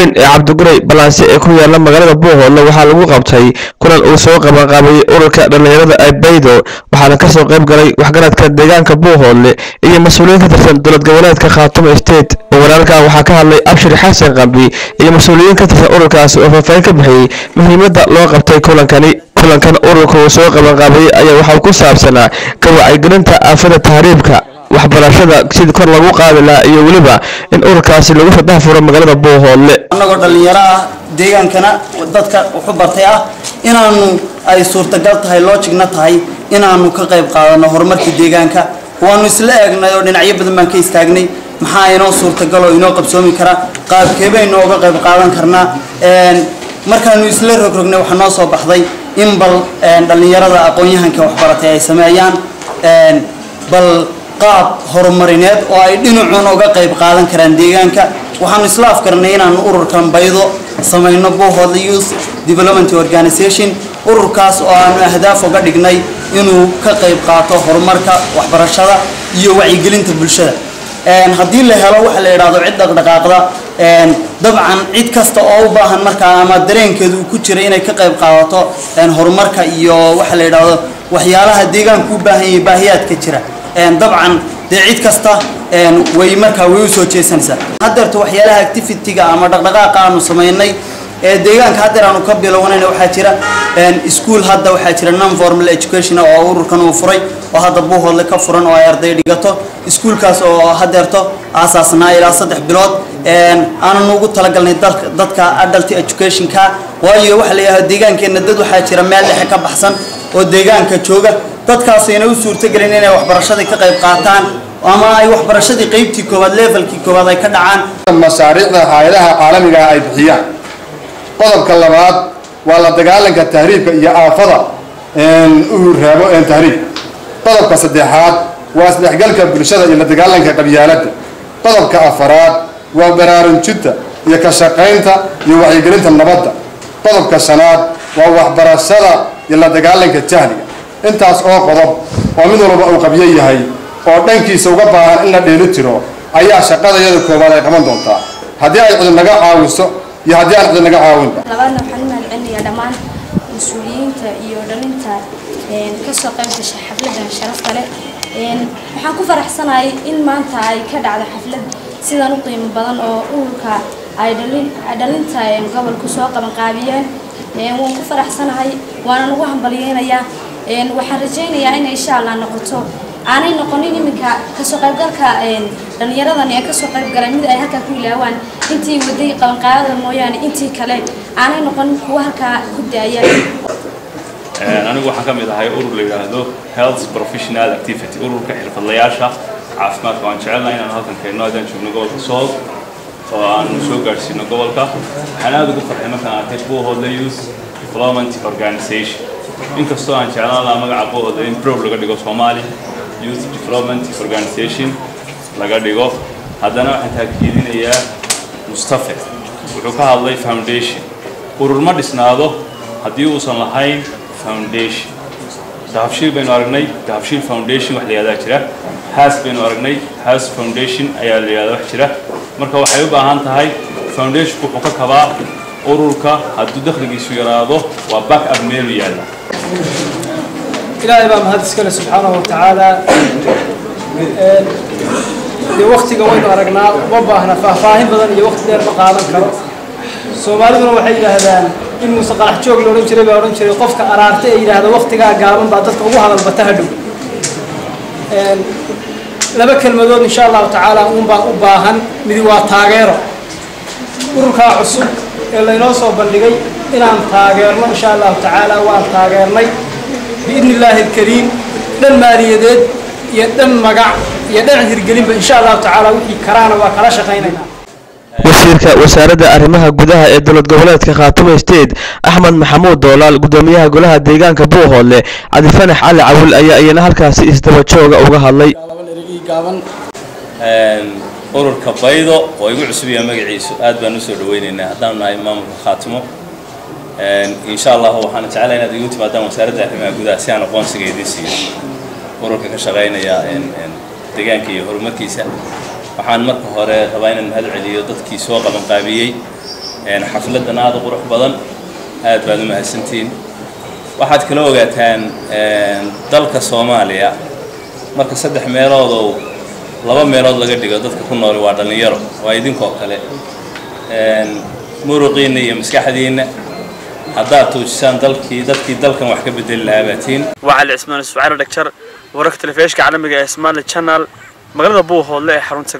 weyn ee cabdiguray balanse ee ku yaala magaalada buuhoodle waxaa lagu qabtay kulan uu soo qabanqaabayay ururka dhallinyarada abaydo waxaana kasoo qayb galay waxgaradka deegaanka buuhoodle iyo mas-uuliyiin ka tirsan dowlad goboleedka khaatumo state walaalkan waxaa ka hadlay abshir xasan qambi iyo mas-uuliyiin ka tirsan ururkaasi oo faahfaahin ka bixiyey muhiimadda loo qabtay kulankani kulankan ururka uu soo qabanqaabayay ayaa waxaa ku saabsanaa ka wacyigelinta aafada tahriibka waxbarashada sidii kor lagu qaadi lahaa iyo weliba in ururkaasi lagu fadaha furo magaalada buuhoodle annagoo dhallinyaro ah deegaankana dadka wuxu bartay ah inaanu ay suurtagal tahay loojigna tahay inaanu ka qayb qaadano horumarka deegaanka waanu isla eegnay oo dhinacyo badan baan ka istaagnay maxaa inoo suurtagal oo inoo qabsoomi kara qaabkee baynu uga qayb qaadan karnaa markaanu isla rogrognay waxaa noo soo baxday in bal dhallinyarada aqoon-yahanka waxbaratay ay sameeyaan bal qaab horumarineed oo ay dhinacuun uga qayb qaadan karaan deegaanka waxaanu isla afkarnay inaanu ururkan baydo samayno buuhoodle youth development organization ururkaas oo aanu ahdaaf uga dhignay inuu ka qayb qaato horumarka waxbarashada iyo wacyigelinta bulshada haddii la helo waxa la yidhaahdo cid dhaqdhaqaaqda dabcan cid kasta oo u baahan markaa ama dareenkeedu uu ku jira inay ka qayb qaadato horumarka iyo waxa la yidhaahdo waxyaalaha deegaanku u baahan yahay baahiyaadka jira dabcan dee cid kasta way markaa way u soo jeesanaysaa haddeerto waxyaalaha activity-ga ama dhaqdhaqaaqa aanu samaynay ee deegaanka haddeer aanu ka bilownayna waxaa jira ischool hadda waxaa jira non formal education oo ururkan uu furay oo hadda buuhoodle ka furan oo ay arday dhigato iskuulkaas oo haddeerto aasaasnaa ilaa saddex bilood aanan ugu talagalnay dadka adult educationka waayo waxa la yidhahda deegaankeenna dad waxaa jira meel dhexe ka baxsan oo deegaanka jooga dadkaasayna u suurtagelin inay waxbarashadii ka qayb qaataan ama ay waxbarashadii qeybtii koowaad levelkii koowaad ay ka dhacaan mashaariicda hay-adaha caalamiga ay bixiyaan qodobka labaad waa la dagaalanka tahriibka iyo aafada uu raabo tahriib qodobka saddexaad waa isdhexgalka bulshada iyo la dagaalanka qabyaaladda qodobka afaraad waa baraarujinta iyo ka shaqaynta iyo wacyigelinta nabadda qodobka shanaad waa waxbarashada iyo la dagaalanka jahliga intaas oo qodob oo mid walba uu qabyo yahay oo dhankiisa uga baahan in la dheeli tiro ayaa shaqadayada koowaad ay qaban doontaa haddii ay cidi naga caawiso iyo haddii aan cidi naga caawinba labaadna waxaan u mahadcelinayaa dhammaan mas-uuliyiinta iyo dhalinta kasoo qayb gashay xafladan sharafta leh waxaan ku faraxsanahay in maanta ay ka dhacdo xaflad sidan u qiimo badan oo ururka ay dhalinta gobolku soo qabanqaabiyeen waan ku faraxsanahay waanan ugu hambalyeynayaa waxaan rajaynayaa inay insha allah noqoto aanay noqonin iminka kasoo qaybgalka dhallinyaradan ee kasoo qaybgalay mid ay halkaa ku ilaawaan intii waday qabanqaadada mooyaane intii kale aanay noqonin kuwa halkaa ku daaya anigu waxaan ka mid ahay urur la yidhaahdo health professional activity ururka xirfadlayaasha caafimaadka waan jecelnahay inaan halkan keenno haddaan joogno gobolka sool oo aanu soo gaadhsiino gobolka waxaan aada ugu farxay markaan arkay buuhoodle youth development organization inkastoo aan jeclaan lahaa magaca buuhoodle in prob laga dhigo soomaali youth development organization laga dhigo haddana waxaan taakiidinayaa mustafe wuxuu ka hadlay foundation urur ma dhisnaado haddii uusan lahayn foundation dahabshiil baynu aragnay dahabshiil foundation wax la yihahdaa jira haas baynu aragnay haas foundation ayaa la yihahdaa wax jira marka waxay u baahan tahay foundationku wuxuu ka kabaa ururka hadduu dakhligiisu yaraado waa back up meelu yaalla ilaahay baa mahad iskale subxaanahu watacaala dee waktiga waynu aragnaa uma baahna faahfaahin badan iyo wakti dheer ma qaadan karo soomaaliduna waxay yidhaahdaan in muuse qarax joog la odhan jiray baa odhan jiray qofka araarta ee yidhaahda waktigaa gaaban baa dadka ugu hadalbata hadhow laba kelmadood insha allahu tacaala uun baan u baahan midi waa taageero ururkaa cusub ee laynoo soo bandhigay inaan taageerno insha allahu tacaala waan taageernay biidni illaahi alkariim dhan maaliyadeed iyo dhan magac iyo dhan hirgelinba insha allahu tacaala wixii karaana waa kala shaqaynaynaa wasiirka wasaaradda arrimaha gudaha ee dowlad goboleedka khaatumo state axmed maxamuud doolaal gudoomiyaha golaha deegaanka buuhoodle cabdifanax cali cawil ayaa iyana halkaasi isdaba jooga uga hadlay ururka baydo oo igu cusubiya magaciisu aad baan usoo dhaweynaynaa haddaanu nahay maamulka khaatimo insha allahu waxaan jeclaa inaad igu timaadaan wasaaradda arrimaha gudaha si aan aqoonsiga idiin siiyo ururka ka shaqaynaya deegaanka iyo horumarkiisa waxaan marka hore rabaa inaan mahad celiyo dadkii soo qabanqaabiyey xafladan aada u qurux badan aad baad u mahadsantihiin waxaad kala ogaataan dalka soomaaliya marka saddex meelood oo laba meelood laga dhigo dadka ku nooli waa dhallinyaro waa idinkoo kale muruqiinna iyo maskaxdiinna haddaad tuujisaan dalkii dadkii dalkan wax ka bedeli lahaa baatiin وعلى عثمان السعير دكتور ورقة الفيش كعلمي اسمان الشانل مغرب ابوه هو اللي حرون